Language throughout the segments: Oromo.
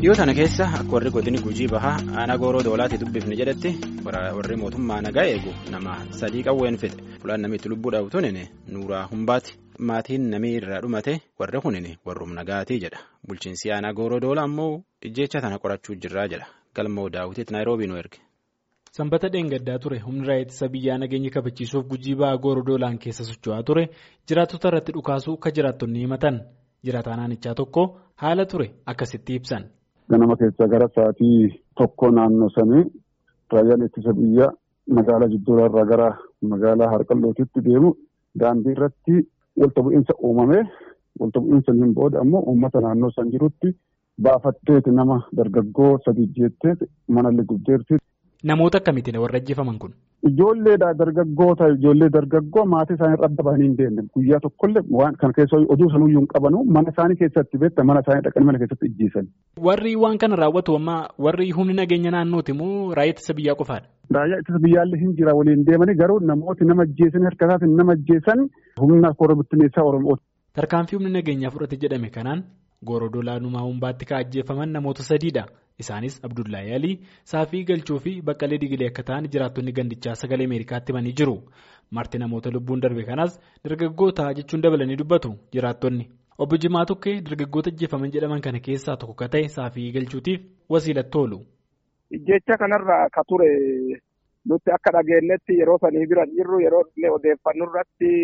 Dhiyoo tana keessa akka warri godini gujii bahaa aanaa gooroo doolaatti dubbifne jedhetti warri mootummaa nagaa eegu nama sadii qawween fide fulaan namitti lubbuudhaaf tunine nuuraa humbaati maatiin namii irraa dhumate warri kunine warrum nagaatii jedha bulchiinsi aanaa gooroo doolaa ammoo ijjeecha tana qorachuu jirraa jedha galmoo daawwitiitti naayiroobii nu erge. Sanbata dheengaddaa ture humni raayyaa ittisa biyyaa nageenya kabachiisuuf gujii ba'aa gooroo doolaan keessa socho'aa ture jiraattota irratti dhukaasuu akka jiraattonni himatan jiraataa naannichaa tokko haala ture akkasitti ibsan. Ganama keessaa gara sa'aatii tokko naannoo sanii raayyaan ittisa biyyaa magaalaa jidduurarraa gara magaalaa harqallootitti deemu daandii irratti walta bu'iinsa uumame walta bu'iinsa hin booda ammoo uummata naannoo san jirutti baafatteeti nama dargaggoo sadii jettee manallee gubdeerti. Namoota akkamiitiin warra ajjeefaman kun? Ijoolleedha dargaggoota ijoollee dargaggoo maatii isaanii irra adda bahanii hin deemne guyyaa tokkollee waan kana keessa oduu sanuyyuu hin qabanu mana isaanii keessatti beekta mana isaanii dhaqanii mana keessatti ijjiisan. Warri waan kana raawwatu amma warri humni nageenya naannooti moo raayyaa ittisa biyyaa qofaadha? Raayyaa ittisa biyyaallee hin jira waliin deemanii garuu namooti nama ajjeesan harka isaatiin nama ajjeesan humna koree bittinneessaa Oromooti. Tarkaanfii humni nageenyaa fudhate jedhame kanaan gooroo doolaanumaa humbaatti kan ajjeefaman namoota sadiidha. Isaanis Abdullahi Alii saafii galchuu fi baqqalee digilee akka ta'an jiraattonni gandichaa sagalee Ameerikaatti himanii jiru. Marti namoota lubbuun darbe kanaas dargaggoota jechuun dabalanii dubbatu jiraattonni. Obbo Jimaa Tukkee dargaggoota ajjeefaman jedhaman kana keessaa tokko ka ta'e saafii galchuutiif wasiilatti oolu. Jecha kanarraa ka ture nuti akka dhageenyetti yeroo sanii bira jirru yeroo odeeffannoo irratti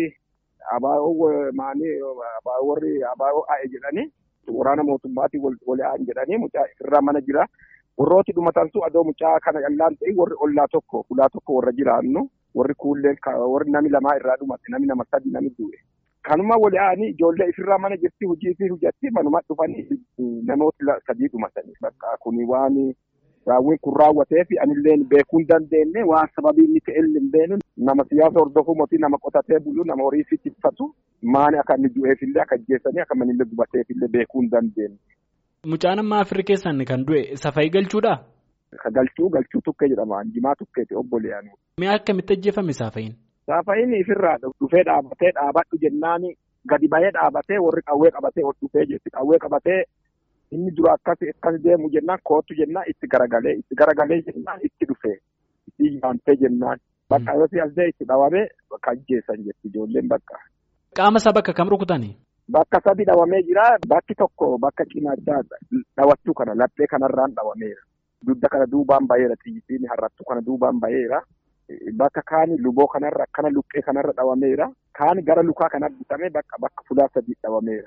abaa'oo maanii abaa'oo warri abaa'oo a'e jedhanii. Waraana mootummaatiin wal aa'an jedhanii mucaa irraa mana jira. Warrooti dhumatantu adoo mucaa kana callaan ta'e warri ollaa tokko ulaa tokko warra jiraannu warri kuulleen warri nami lamaa irraa dhumate nami nama sadi nami du'e. Kanuma wal aa'anii ijoollee ifirraa mana jirti hojii fi hojjatti manuma dhufanii namoota sadii dhumatanii bakka kuni waan raawwiin kun raawwatee fi anillee beekuu hin dandeenye waan sababii inni ta'e hin beeknu nama siyaasa hordofuu mootii nama qotatee bulu nama horii fi tiffatu maani akka inni du'eefillee akka ajjeessanii akka manillee gubateefillee beekuu hin dandeenye. Mucaan amma afirii keessan kan du'e safayii galchuudha? Ka galchuu galchuu tukkee jedhama jimaa tukkeeti obboleeyyan. Mi'a akkamitti ajjeefame saafayiin? Saafayiin ifirraa dhufee dhaabatee dhaabadhu jennaan gadi bahee dhaabatee warri qawwee qabatee ol dhufee jetti qawwee qabatee inni dura akkas akkas deemu jennaan kootu jennaan itti garagalee itti garagalee jennaan itti dhufee itti yaamtee jennaan bakka yoo si'asdee itti dhawamee bakka ajjeessan jetti ijoolleen bakka. Qaama isaa bakka kam rukutanii? Bakka sadi dhawamee jira bakki tokko bakka cinaachaa dhawachuu kana laphee kanarraan dhawameera. Dudda kana duubaan baheera xiyyitiin harrattu kana duubaan baheera. Bakka kaani luboo kanarra akkana luqqee kanarra dhawameera. Kaani gara lukaa kana bitamee bakka bakka fuula sadii dhawameera.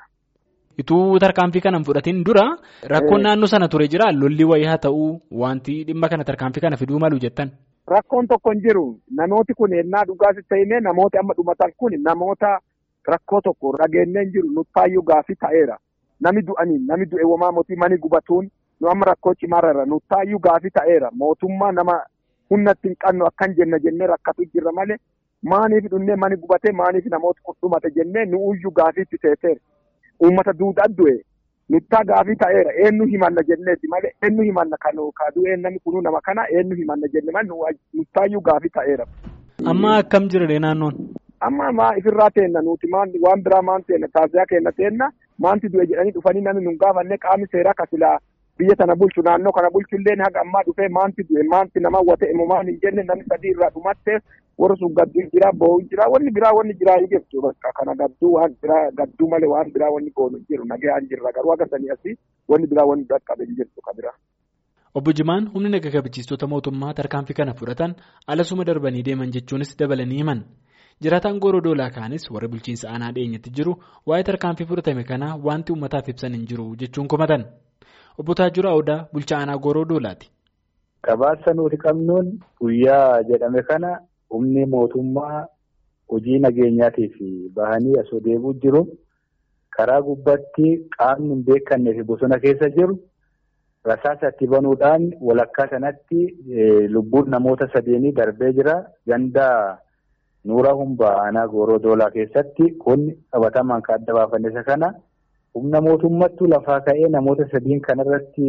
Ituu tarkaanfii kana hin fudhatiin dura rakkoon naannoo sana ture jira lolli wayii haa ta'uu wanti dhimma kana tarkaanfii kana fiduu malu jettan. Rakkoon tokko hin jiru namooti kun ennaa dhugaas ta'inee namooti amma dhumatan kun namoota rakkoo tokko dhageenyeen jiru nuttaayyuu gaafii ta'eera. Nami du'anii nami du'e womaa mootii mani gubatuun nu amma rakkoo cimaarra nuttaayyuu gaafii ta'eera mootummaa nama humna ittiin qabnu akkan jenna jennee rakkatu jirra malee maaniif dhunnee mani gubatee maaniif namoota kun dhumate jennee nu uyyuu gaafiitti teeteera. Uummata duudhaa du'e nuttaa gaafii ta'eera eenyu himanna jenneeti malee eenyu himanna kan kaaduu namni kunuu nama kana eenyu himanna jenne malee nuttaayyuu gaafii ta'eera. Amma akkam jirre naannoon? Amma maa ifirraa teenna nuti waan biraa maan teenna taasisaa kenna teenna maanti du'e jedhanii dhufanii namni nun gaafanne qaamni seeraa kasilaa biyya tana bulchu naannoo kana bulchu illee haga ammaa dhufee maanti du'e maanti nama wate immoo maan hin jenne namni sadii irraa dhumattee warri sun gadduu jira boo'u jira wanni biraa wanni jiraa hin jirtu bakka kana gadduu waan biraa gadduu malee waan biraa wanni goonu hin jiru nagee hin jirra garuu akka sanii asii wanni biraa wanni dhaqqabe hin jirtu ka biraa. Obbo Jimaan humni naga kabachiistota mootummaa tarkaanfii kana fudhatan alasuma darbanii deeman jechuunis dabalanii himan. Jiraataan gooroo doolaa kaanis warra bulchiinsa aanaa dhiyeenyatti jiru waa'ee tarkaanfii fudhatame kanaa wanti uummataaf ibsan hin jiru jechuun komatan. Obbo Taajura Odaa bulchaa aanaa gooroo doolaati. Gabaasa nuti qabnuun guyyaa jedhame kana humni mootummaa hojii nageenyaatiif bahanii asoo deebuu jiru karaa gubbaatti qaamni hin beekannee fi bosona keessa jiru rasaasa itti banuudhaan walakkaa sanatti lubbuun namoota sadeenii darbee jira ganda. Nuura humbaa aanaa gooroo doolaa keessatti kun qabatamaan kan adda baafanne isa kana humna mootummaattuu lafaa ka'ee namoota sadiin kanarratti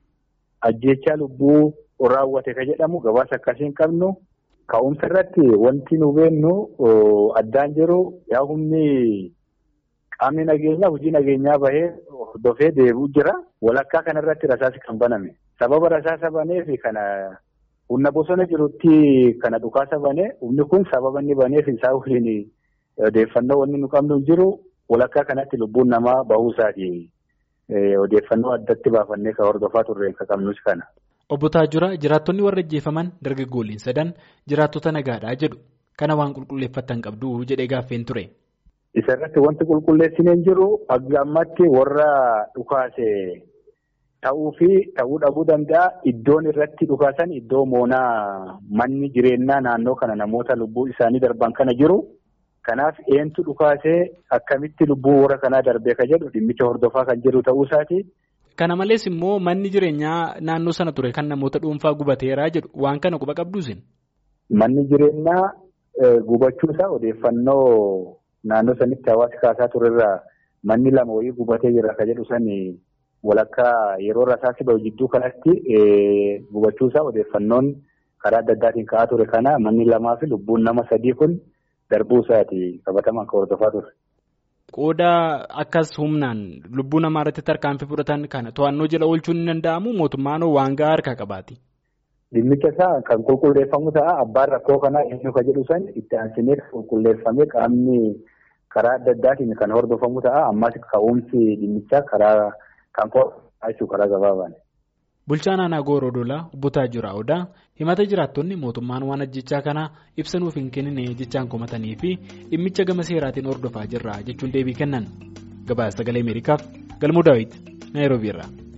ajjeechaa lubbuu raawwate ka jedhamu gabaasa akkasiin qabnu ka'umsa irratti wanti nu beennu addaan jiru yaa humni qaamni nageenyaa hojii nageenyaa bahee hordofee deebi'u jira. Walakkaa kanarratti rasaasi kan baname. Sababa rasaasa baneef kana humna bosona jirutti kana dhukaasa banee humni kun sababa inni baneef isaa waliin odeeffannoo wanni nu qabnu hin jiru walakkaa kanatti lubbuun namaa bahuu isaati. Odeeffannoo addatti baafannee kan hordofaa turre kan qabnus kana. Obbo Taajura jiraattonni warra ajjeefaman dargaggoolliin sadan jiraattota nagaadhaa jedhu kana waan qulqulleeffatan qabdu jedhee gaaffeen ture. Isa irratti wanti qulqulleessineen jiru hanga ammatti warra dhukaase ta'uu fi ta'uu dhabuu danda'a. Iddoon irratti dhukaasan iddoo moonaa manni jireenyaa naannoo kana namoota lubbuu isaanii darban kana jiru. Kanaaf eentu dhukaasee akkamitti lubbuu warra kanaa darbee ka jedhu dhimmicha hordofaa kan jiru ta'uu isaati. Kana malees immoo manni jireenyaa naannoo sana ture kan namoota dhuunfaa gubateeraa jedhu waan kana quba qabduusin. Manni jireenyaa gubachuusaa odeeffannoo naannoo sanitti hawaasi kaasaa turerraa manni lama wayii gubatee jira ka jedhu sani walakkaa yeroo rasaasi bahu jidduu kanatti gubachuusaa odeeffannoon karaa adda addaatiin ka'aa ture kana manni lamaa fi lubbuun nama sadii kun darbuu isaati qabatamaan kan hordofaa ture. Qooda akkas humnaan lubbuu namaa irratti tarkaanfii fudhatan kana to'annoo jala oolchuun ni danda'amu mootummaan waan gahaa harkaa qabaati. Dhimmicha isaa kan qulqulleeffamu ta'a abbaan rakkoo kanaa eenyu ka jedhu san itti aansinee qulqulleeffamee qaamni karaa adda addaatiin kan hordofamu ta'a ammas ka'umsi dhimmichaa karaa kan qo'atu karaa gabaabaan. Bulchaan aanaa Gooroo Dolaa obbo Taajura Odaa himata jiraattonni mootummaan waan ajjechaa kanaa ibsa nuuf hin kennine jechaan komatanii fi dhimmicha gama seeraatiin hordofaa jirra jechuun deebii kennan. Gabaasa sagalee Ameerikaaf Galmuu Daawit Naayiroobii irraa.